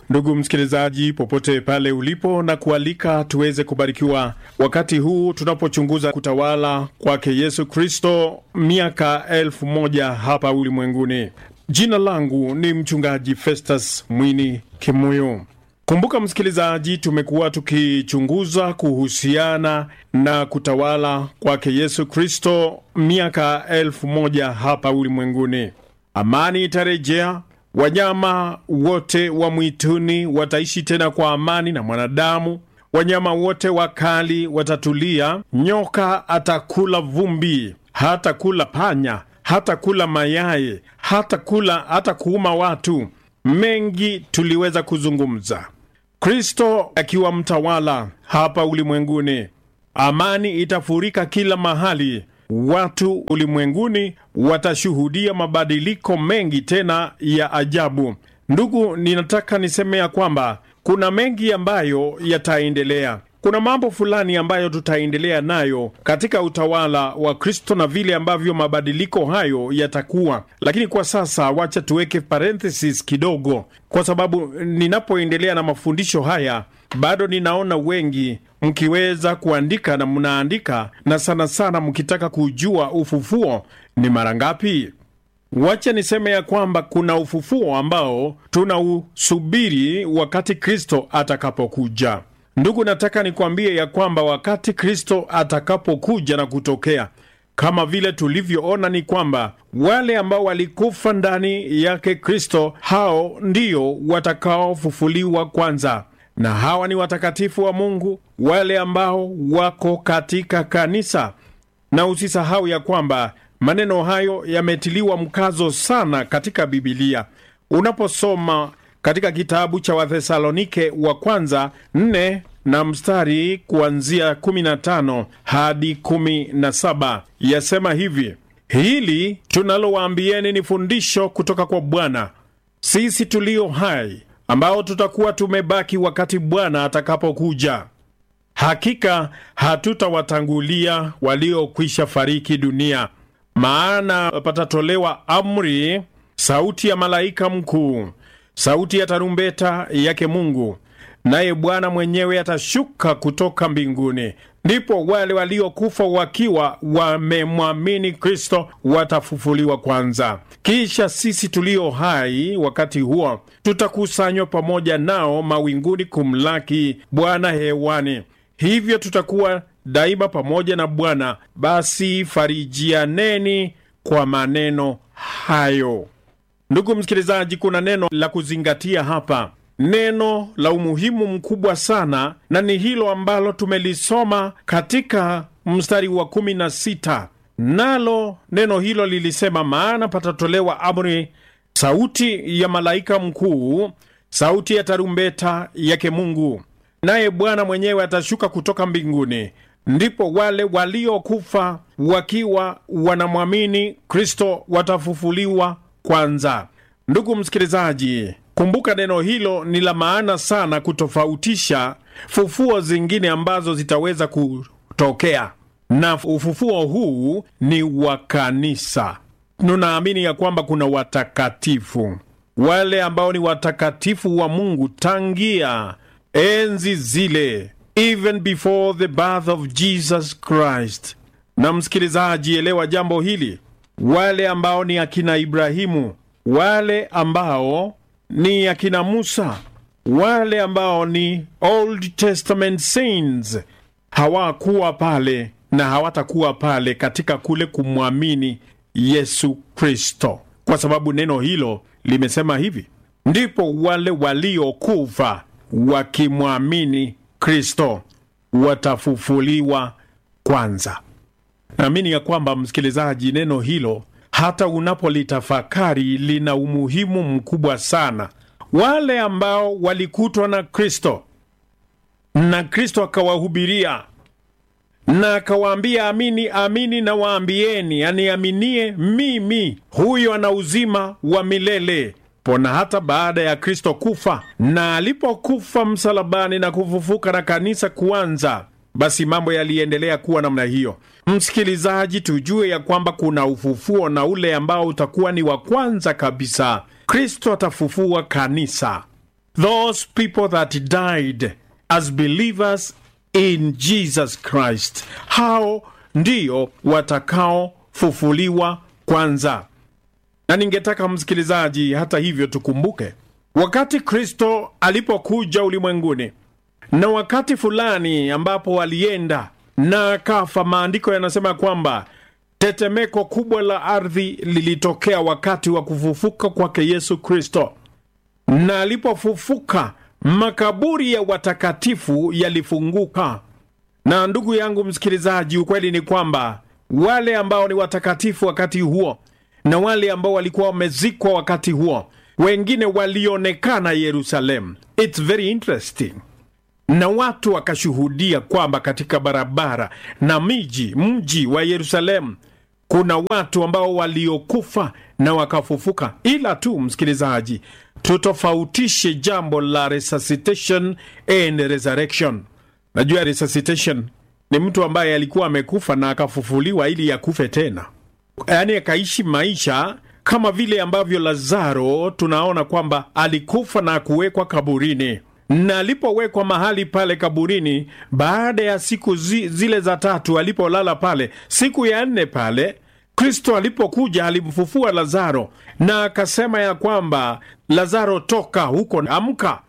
Ndugu msikilizaji, popote pale ulipo, na kualika tuweze kubarikiwa wakati huu tunapochunguza kutawala kwake Yesu Kristo miaka elfu moja hapa ulimwenguni. Jina langu ni mchungaji Festus Mwini Kimuyu. Kumbuka msikilizaji, tumekuwa tukichunguza kuhusiana na kutawala kwake Yesu Kristo miaka elfu moja hapa ulimwenguni. Amani itarejea, wanyama wote wa mwituni wataishi tena kwa amani na mwanadamu. Wanyama wote wakali watatulia, nyoka atakula vumbi, hata kula panya, hata kula mayai, hata kula hata kuuma watu. Mengi tuliweza kuzungumza. Kristo akiwa mtawala hapa ulimwenguni, amani itafurika kila mahali. Watu ulimwenguni watashuhudia mabadiliko mengi tena ya ajabu. Ndugu, ninataka niseme ya kwamba kuna mengi ambayo yataendelea. Kuna mambo fulani ambayo tutaendelea nayo katika utawala wa Kristo na vile ambavyo mabadiliko hayo yatakuwa, lakini kwa sasa wacha tuweke parenthesis kidogo, kwa sababu ninapoendelea na mafundisho haya bado ninaona wengi mkiweza kuandika na mnaandika, na sana sana mkitaka kujua ufufuo ni mara ngapi. Wacha niseme ya kwamba kuna ufufuo ambao tunausubiri wakati Kristo atakapokuja. Ndugu, nataka nikwambie ya kwamba wakati Kristo atakapokuja na kutokea, kama vile tulivyoona, ni kwamba wale ambao walikufa ndani yake Kristo, hao ndio watakaofufuliwa kwanza, na hawa ni watakatifu wa Mungu, wale ambao wako katika kanisa. Na usisahau ya kwamba maneno hayo yametiliwa mkazo sana katika Bibilia. Unaposoma katika kitabu cha Wathesalonike wa kwanza nne na mstari kuanzia 15 hadi 17 yasema hivi: hili tunalowaambieni ni fundisho kutoka kwa Bwana, sisi tulio hai ambao tutakuwa tumebaki wakati Bwana atakapokuja. Hakika hatutawatangulia waliokwisha fariki dunia, maana patatolewa amri, sauti ya malaika mkuu, sauti ya tarumbeta yake Mungu, naye Bwana mwenyewe atashuka kutoka mbinguni. Ndipo wale waliokufa wakiwa wamemwamini Kristo watafufuliwa kwanza. Kisha sisi tulio hai wakati huo tutakusanywa pamoja nao mawinguni kumlaki Bwana hewani. Hivyo tutakuwa daima pamoja na Bwana. Basi farijianeni kwa maneno hayo. Ndugu msikilizaji, kuna neno la kuzingatia hapa, neno la umuhimu mkubwa sana, na ni hilo ambalo tumelisoma katika mstari wa kumi na sita. Nalo neno hilo lilisema, maana patatolewa amri, sauti ya malaika mkuu, sauti ya tarumbeta yake Mungu, naye Bwana mwenyewe atashuka kutoka mbinguni. Ndipo wale waliokufa wakiwa wanamwamini Kristo watafufuliwa kwanza. Ndugu msikilizaji, kumbuka neno hilo ni la maana sana kutofautisha fufuo zingine ambazo zitaweza kutokea, na ufufuo huu ni wa kanisa. Tunaamini ya kwamba kuna watakatifu, wale ambao ni watakatifu wa Mungu tangia enzi zile, even before the birth of Jesus Christ. Na msikilizaji, elewa jambo hili wale ambao ni akina Ibrahimu, wale ambao ni akina Musa, wale ambao ni Old Testament saints hawakuwa pale na hawatakuwa pale katika kule kumwamini Yesu Kristo, kwa sababu neno hilo limesema hivi, ndipo wale waliokufa wakimwamini Kristo watafufuliwa kwanza. Naamini ya kwamba msikilizaji, neno hilo hata unapolitafakari lina umuhimu mkubwa sana. Wale ambao walikutwa na Kristo na Kristo akawahubiria na akawaambia, amini amini na waambieni, aniaminie mimi, huyo ana uzima wa milele pona hata baada ya Kristo kufa. Na alipokufa msalabani na kufufuka na kanisa kuanza basi mambo yaliendelea kuwa namna hiyo. Msikilizaji, tujue ya kwamba kuna ufufuo na ule ambao utakuwa ni wa kwanza kabisa. Kristo atafufua kanisa those people that died as believers in Jesus Christ, hao ndio watakaofufuliwa kwanza. Na ningetaka msikilizaji, hata hivyo, tukumbuke wakati Kristo alipokuja ulimwenguni na wakati fulani ambapo alienda na akafa, maandiko yanasema kwamba tetemeko kubwa la ardhi lilitokea wakati wa kufufuka kwake Yesu Kristo, na alipofufuka makaburi ya watakatifu yalifunguka. Na ndugu yangu msikilizaji, ukweli ni kwamba wale ambao ni watakatifu wakati huo na wale ambao walikuwa wamezikwa wakati huo, wengine walionekana Yerusalemu. It's very interesting na watu wakashuhudia kwamba katika barabara na miji mji wa Yerusalemu kuna watu ambao waliokufa na wakafufuka. Ila tu msikilizaji, tutofautishe jambo la resuscitation and resurrection. Najua resuscitation ni mtu ambaye alikuwa amekufa na akafufuliwa ili akufe tena, yaani akaishi maisha kama vile ambavyo Lazaro tunaona kwamba alikufa na kuwekwa kaburini na alipowekwa mahali pale kaburini, baada ya siku zi, zile za tatu alipolala pale, siku ya nne pale Kristo alipokuja alimfufua Lazaro na akasema ya kwamba Lazaro, toka huko, amka.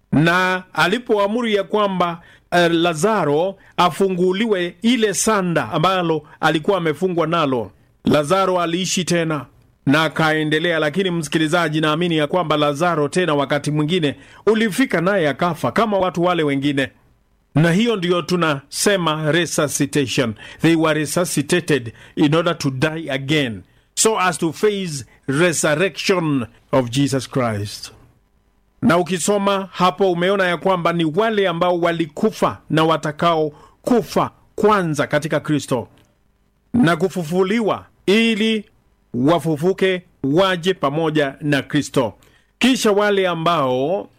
Na alipoamuru ya kwamba uh, Lazaro afunguliwe ile sanda ambalo alikuwa amefungwa nalo, Lazaro aliishi tena na akaendelea. Lakini msikilizaji, naamini ya kwamba Lazaro tena wakati mwingine ulifika naye akafa kama watu wale wengine, na hiyo ndiyo tunasema resuscitation. They were resuscitated in order to die again so as to face resurrection of Jesus Christ. Na ukisoma hapo umeona ya kwamba ni wale ambao walikufa na watakao kufa kwanza katika Kristo na kufufuliwa ili wafufuke waje pamoja na Kristo. Kisha wale ambao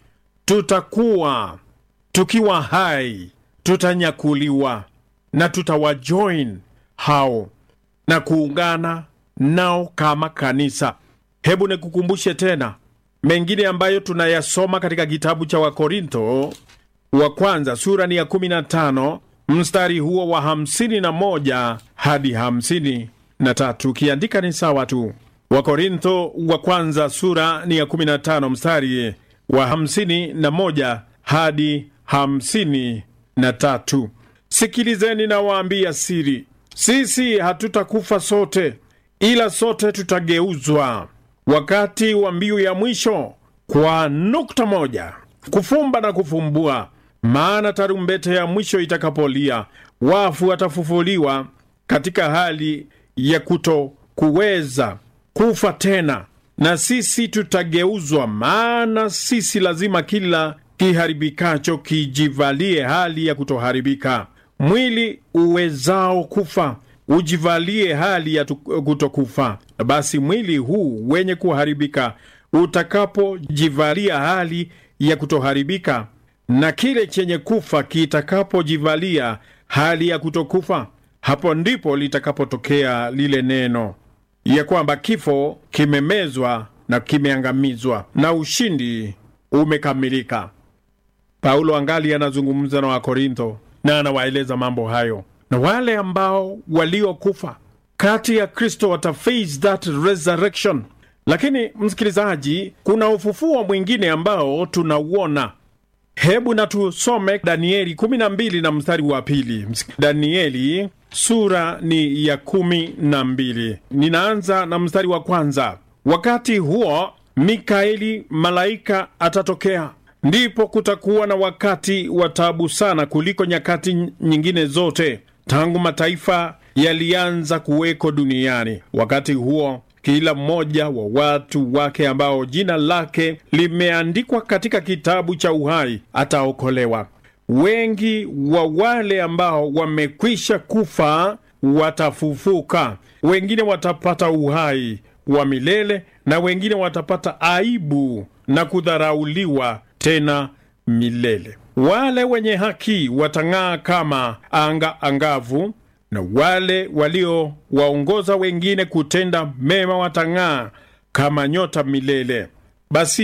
tutakuwa tukiwa hai tutanyakuliwa na tutawajoin hao na kuungana nao kama kanisa. Hebu nikukumbushe tena mengine ambayo tunayasoma katika kitabu cha Wakorinto wa kwanza sura ni ya 15 mstari huo wa 51 hadi 53. Ukiandika ni sawa tu. Wakorintho wa kwanza sura ni ya 15 mstari wa 51 hadi 53. Sikilizeni nawaambia siri, sisi hatutakufa sote, ila sote tutageuzwa wakati wa mbiu ya mwisho, kwa nukta moja, kufumba na kufumbua. Maana tarumbete ya mwisho itakapolia, wafu watafufuliwa katika hali ya kuto kuweza kufa tena, na sisi tutageuzwa. Maana sisi lazima kila kiharibikacho kijivalie hali ya kutoharibika, mwili uwezao kufa ujivalie hali ya kutokufa. Basi mwili huu wenye kuharibika utakapojivalia hali ya kutoharibika, na kile chenye kufa kitakapojivalia hali ya kutokufa, hapo ndipo litakapotokea lile neno ya kwamba kifo kimemezwa na kimeangamizwa na ushindi umekamilika. Paulo angali anazungumza na Wakorintho na anawaeleza mambo hayo, na wale ambao waliokufa kati ya Kristo wataface that resurrection. Lakini msikilizaji, kuna ufufuo mwingine ambao tunauona. Hebu na tusome Danieli 12 na mstari wa pili. Danieli sura ni ya kumi na mbili. Ninaanza na mstari wa kwanza. Wakati huo Mikaeli malaika atatokea, ndipo kutakuwa na wakati wa taabu sana kuliko nyakati nyingine zote tangu mataifa yalianza kuweko duniani. Wakati huo kila mmoja wa watu wake ambao jina lake limeandikwa katika kitabu cha uhai ataokolewa. Wengi wa wale ambao wamekwisha kufa watafufuka, wengine watapata uhai wa milele na wengine watapata aibu na kudharauliwa tena milele. Wale wenye haki watang'aa kama anga angavu, na wale waliowaongoza wengine kutenda mema watang'aa kama nyota milele. Basi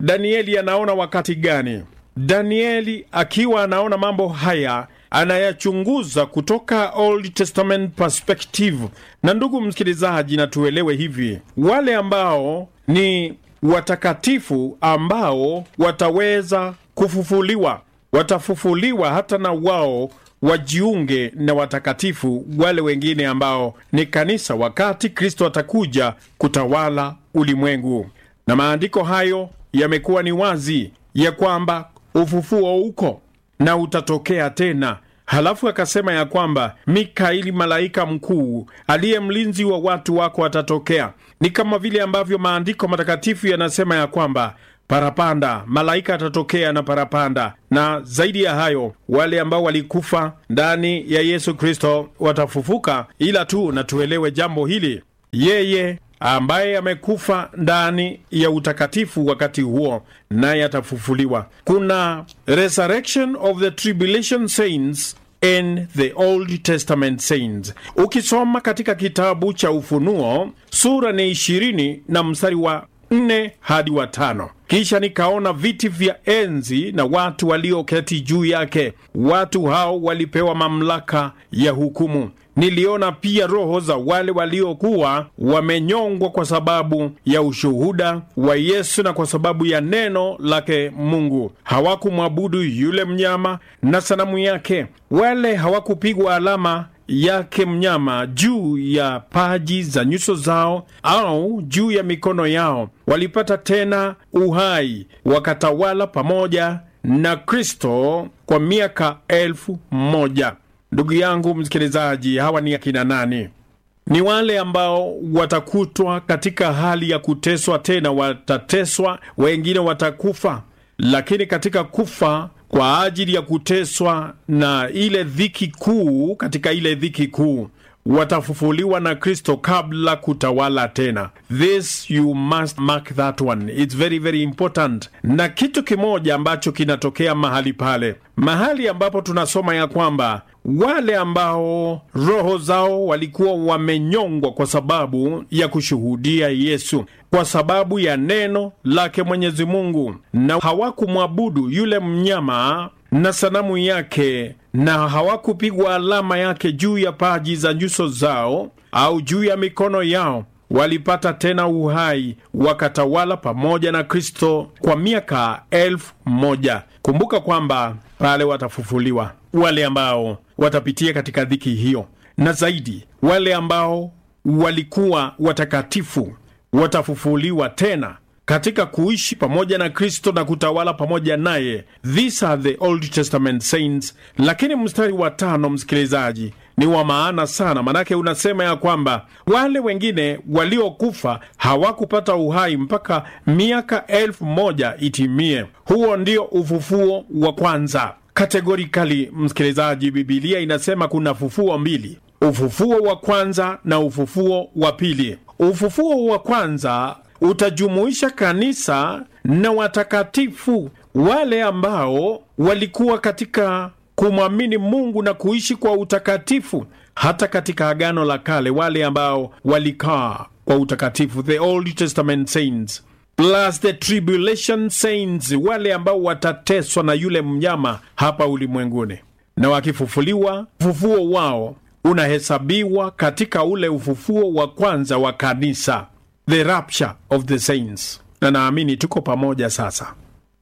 Danieli anaona wakati gani? Danieli akiwa anaona mambo haya anayachunguza kutoka Old Testament perspective. Na ndugu msikilizaji, na tuelewe hivi, wale ambao ni watakatifu ambao wataweza kufufuliwa, watafufuliwa hata na wao wajiunge na watakatifu wale wengine ambao ni kanisa, wakati Kristo atakuja kutawala ulimwengu. Na maandiko hayo yamekuwa ni wazi ya kwamba ufufuo uko na utatokea tena. Halafu akasema ya kwamba Mikaeli malaika mkuu aliye mlinzi wa watu wako atatokea. Ni kama vile ambavyo maandiko matakatifu yanasema ya kwamba parapanda malaika atatokea na parapanda, na zaidi ya hayo wale ambao walikufa ndani ya Yesu Kristo watafufuka. Ila tu na tuelewe jambo hili, yeye ambaye amekufa ndani ya utakatifu wakati huo naye atafufuliwa. Kuna resurrection of the tribulation saints in the Old Testament saints. Ukisoma katika kitabu cha Ufunuo sura ni ishirini na mstari wa nne hadi wa tano. Kisha nikaona viti vya enzi na watu walioketi juu yake. Watu hao walipewa mamlaka ya hukumu. Niliona pia roho za wale waliokuwa wamenyongwa kwa sababu ya ushuhuda wa Yesu na kwa sababu ya neno lake Mungu. Hawakumwabudu yule mnyama na sanamu yake, wale hawakupigwa alama yake mnyama juu ya paji za nyuso zao au juu ya mikono yao. Walipata tena uhai, wakatawala pamoja na Kristo kwa miaka elfu moja. Ndugu yangu msikilizaji, hawa ni akina nani? Ni wale ambao watakutwa katika hali ya kuteswa, tena watateswa, wengine watakufa, lakini katika kufa kwa ajili ya kuteswa na ile dhiki kuu, katika ile dhiki kuu watafufuliwa na Kristo kabla kutawala tena. This you must mark that one, it's very very important. Na kitu kimoja ambacho kinatokea mahali pale, mahali ambapo tunasoma ya kwamba wale ambao roho zao walikuwa wamenyongwa kwa sababu ya kushuhudia Yesu, kwa sababu ya neno lake Mwenyezi Mungu, na hawakumwabudu yule mnyama na sanamu yake, na hawakupigwa alama yake juu ya paji za nyuso zao au juu ya mikono yao, walipata tena uhai, wakatawala pamoja na Kristo kwa miaka elfu moja. Kumbuka kwamba pale watafufuliwa wale ambao watapitia katika dhiki hiyo, na zaidi wale ambao walikuwa watakatifu watafufuliwa tena katika kuishi pamoja na Kristo na kutawala pamoja naye. These are the Old Testament saints. Lakini mstari wa tano, msikilizaji, ni wa maana sana, manake unasema ya kwamba wale wengine waliokufa hawakupata uhai mpaka miaka elfu moja itimie. Huo ndio ufufuo wa kwanza. Kategorikali, msikilizaji, Bibilia inasema kuna fufuo mbili, ufufuo wa kwanza na ufufuo wa pili. Ufufuo wa kwanza utajumuisha kanisa na watakatifu wale ambao walikuwa katika kumwamini Mungu na kuishi kwa utakatifu, hata katika Agano la Kale, wale ambao walikaa kwa utakatifu, the Old Testament saints plus the tribulation saints, wale ambao watateswa na yule mnyama hapa ulimwenguni, na wakifufuliwa, ufufuo wao unahesabiwa katika ule ufufuo wa kwanza wa kanisa the rapture of the saints. Na naamini tuko pamoja sasa,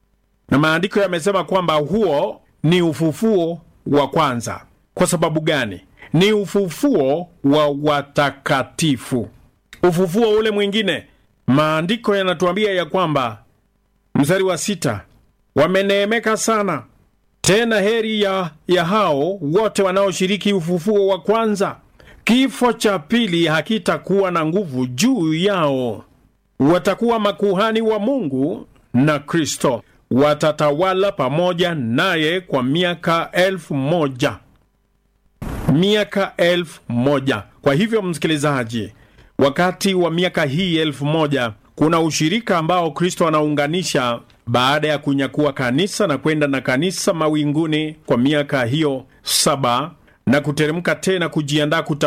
na maandiko yamesema kwamba huo ni ufufuo wa kwanza. Kwa sababu gani? Ni ufufuo wa watakatifu. Ufufuo ule mwingine, maandiko yanatuambia ya kwamba, mstari wa sita, wameneemeka sana, tena heri ya, ya hao wote wanaoshiriki ufufuo wa kwanza Kifo cha pili hakitakuwa na nguvu juu yao. Watakuwa makuhani wa Mungu na Kristo, watatawala pamoja naye kwa miaka elfu moja. Miaka elfu moja. Kwa hivyo, msikilizaji, wakati wa miaka hii elfu moja kuna ushirika ambao Kristo anaunganisha baada ya kunyakua kanisa na kwenda na kanisa mawinguni kwa miaka hiyo saba na kuteremka tena kujiandaa